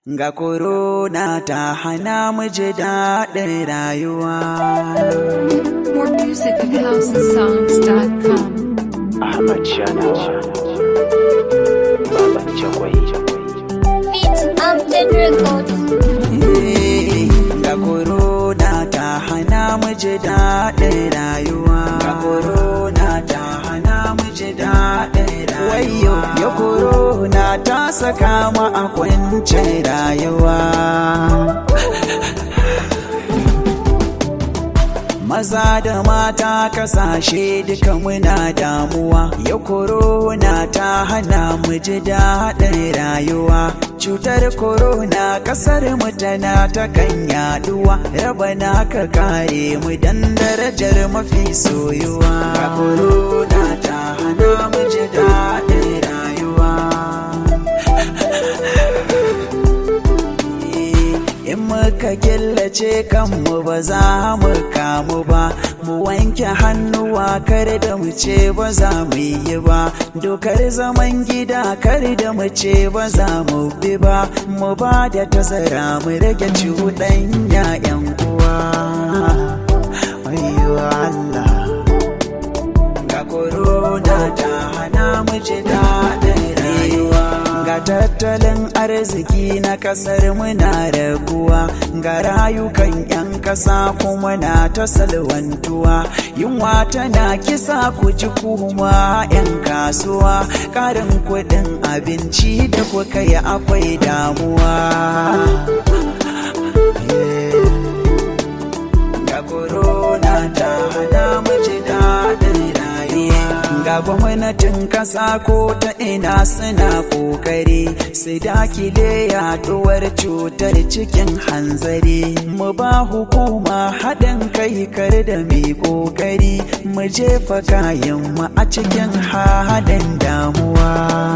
Ga korona ta hana mu ji daɗin rayuwa. More music at houseandsongs.com. Ahmad Shana Baban Jagwai Beat Upton Records. Eh, Ga korona ta hana mu ji daɗin rayuwa. Ga korona ta hana mu ji daɗin rayuwa. Wayo, ya korona ta saka mu a kwancin rayuwa. Maza da mata kasashe duka muna damuwa, ya korona ta hana mu ji daɗin rayuwa. Cutar korona kasar mu tana ta kan yaduwa, raba na ka kare mu dan darajar mafi soyuwa. Ga korona ta hana mu ji daɗin rayuwa. In muka killace kanmu ba za mu kamu ba, mu wanke hannuwa kar da mu ce ba za mu yi ba, dokar zaman gida kar da mu ce ba za mu bi ba, mu ba da tazara mu rage cuɗanya 'yan uwa. Wayyo Allah. ga korona ta hana mu ji daɗin rayuwa ga tattalin arziki na ƙasar muna raguwa ga rayukan 'yan ƙasa kuma na ta salwantuwa yunwa tana kisa ku ji kuma 'yan kasuwa ƙarin kuɗin abinci da kuka yi akwai damuwa ga korona ta hana mu ji daɗin rayuwa ga gwamnatin ƙasa ko ta ina suna ƙoƙari su dakile yaɗuwar cutar cikin hanzari mu ba hukuma haɗin kai kar da mai ƙoƙari mu jefa kayan mu a cikin haɗin damuwa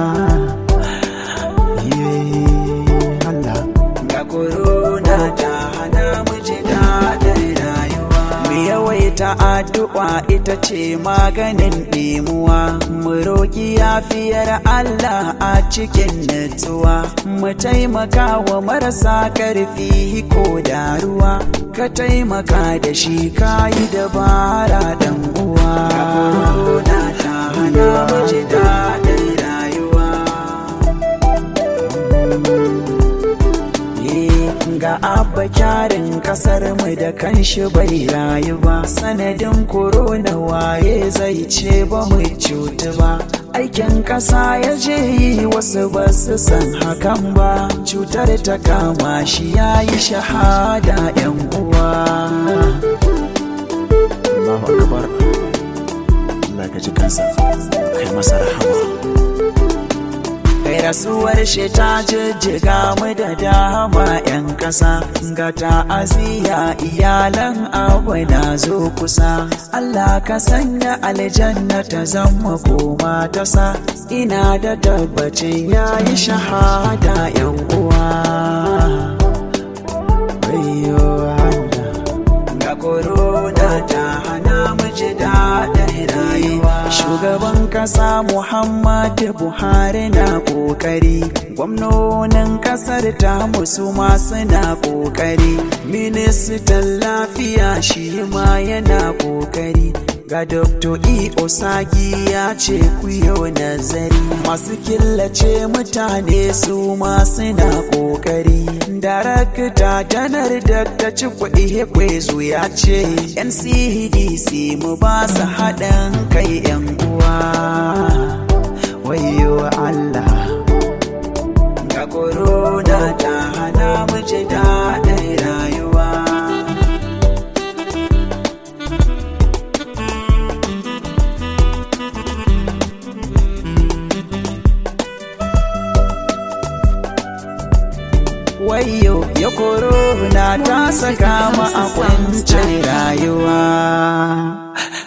Yeah, Allah. ga korona ta hana mu ji daɗin rayuwa. Mu yawaita addu'a ita ce maganin ɗimuwa, mu roƙi yafiyar Allah a cikin nutsuwa, mu taimaka wa marasa ƙarfi ko da ruwa, ka taimaka da shi kayi dabara ɗan uwa. Ga korona ta hana mu ji daɗin rayuwa. ga abba kyarin kasar mu da kanshi bai rayu ba sanadin korona waye zai ce ba mu cutu ba aikin kasa ya je yi wasu ba su san hakan ba cutar ta kama shi ya yi shahada yan uwa Allahu akbar Allah ka ji kansa kai masa rahama kai rasuwar shi ta jijjiga mu da dama 'yan ƙasa ga ta'aziyya iyalan abu na zo kusa Allah ka sanya aljanna ta zama koma ta sa ina da tabbacin yayi shahada 'yan uwa Wayyo Allah. ga korona ta hana mu ji daɗin rayuwa. Shugaban ƙasa Muhammadu Buhari na ƙoƙari, gwamnonin ƙasar ta musu ma suna ƙoƙari, ministan lafiya shi ma yana ƙoƙari. Ga Dr. E. Osagi ya ce ku yau nazari masu killace mutane su ma suna ƙoƙari. Darakta janar da ta ci kuɗi kwezu ya ce NCDC mu ba su haɗin kai 'yan uwa. Wayo Allah. Ga korona ta hana mu ji daɗin rayuwa. wayo ya korona ta saka mu a kwancin rayuwa